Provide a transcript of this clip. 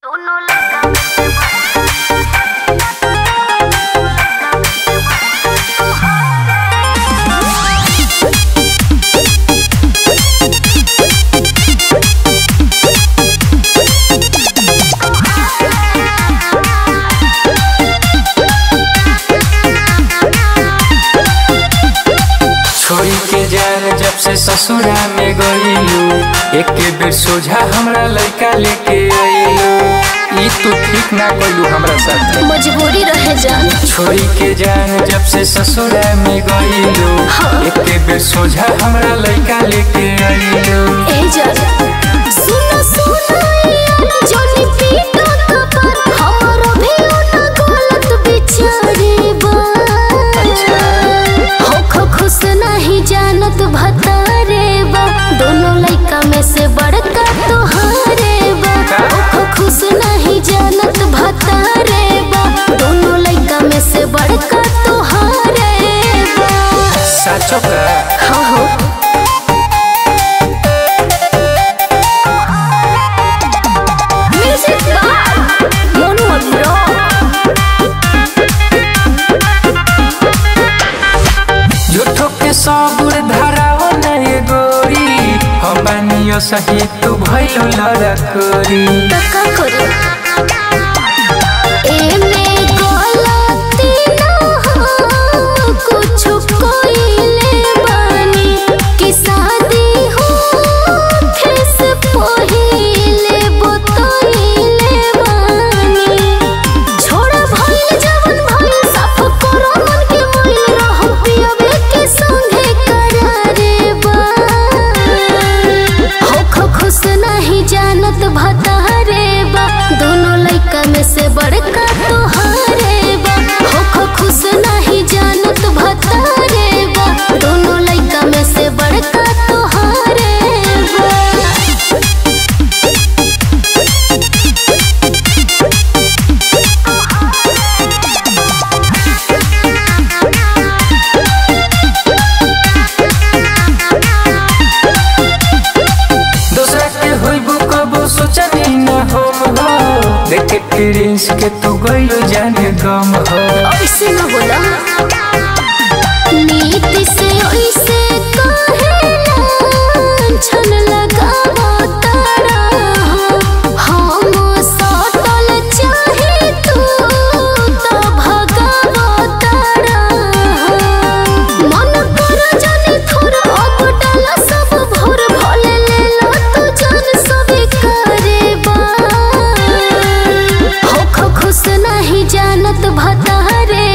दोनों लड़का में छोरी के जान जब से ससुरा में गईलू एक बेर सोझा हमरा लड़का लेके आईलू ई तू ठीक ना कइलू हमरा साथ मजबूरी रहे जान छोरी के जान जब से ससुरा में गईलू एक बेर सोझा हमरा लड़का लेके आईलू ए जान सुनो सुनो यार जोनी पीटो कपर हमरो भी ओना गलत बिचारे बा हो खो खुश नहीं जानत भतारे बा दोनों लइका में से बड़का तोहारे बा हो खो खुश नहीं जानत भतारे बा दोनों लइका में से बड़का तोहारे बा साचो का हाँ हो म्यूजिक बार मोनू अभिराम झूठो के सबुर धराओ नहीं गोरी हम बानियो सही तू भइलो लड़कोरी तका करे एमे गलती ना हो कुछ कोइले बानी कि शादी हो ठेस पहिले बतइले बानी छोड़ा भइल जवन भइल साफ करो मन के मैल रहो पियबे के संगे करारे बा हो खो खुश नहीं जानत भतारे बा दोनों लइका में से बड़का तोहारे बा हो खो खुश नहीं जानत भतारे बा दोनों लइका में से बड़का तोहारे बा दूसरा के होइबो कबो सोचनी न हम हो देखे प्रिंस के तू गइलो जाने गम हो ऐसे न बोला नीति से ऐसे कहे छन लगावो तारा हम सटल चाहे तू तो भगावो तारा मन कर जाने थोड़ा अब डाला सब भोर भले ले लो तू जान सब करे बा हो खो खुश नहीं जानत भतारे